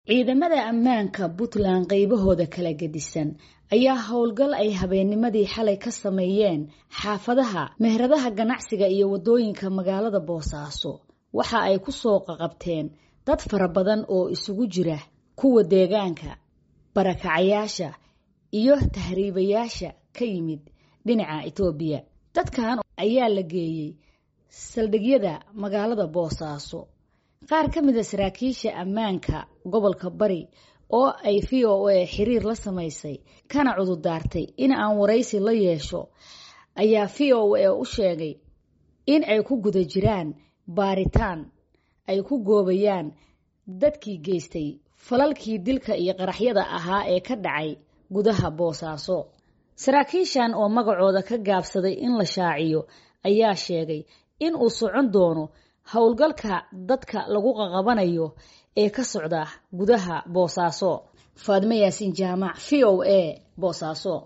ciidamada ammaanka puntland qaybahooda kala gedisan ayaa howlgal ay habeennimadii xalay ka sameeyeen xaafadaha meheradaha ganacsiga iyo waddooyinka magaalada boosaaso waxa ay ku soo qaqabteen dad fara badan oo isugu jira kuwa deegaanka barakacayaasha iyo tahriibayaasha ka yimid dhinaca etoobiya dadkan ayaa la geeyey saldhigyada magaalada boosaaso qaar ka mida saraakiisha ammaanka gobolka bari oo ay v o a xiriir la samaysay kana cududaartay in aan waraysi la yeesho ayaa v o a u sheegay in ay ku guda jiraan baaritaan ay ku goobayaan dadkii geystay falalkii dilka iyo qaraxyada ahaa ee ka dhacay gudaha boosaaso saraakiishan oo magacooda ka gaabsaday in la shaaciyo ayaa sheegay in uu socon doono howlgalka dadka lagu qaqabanayo ee ka socda gudaha boosaaso faadme yaasiin jaamac v o a boosaaso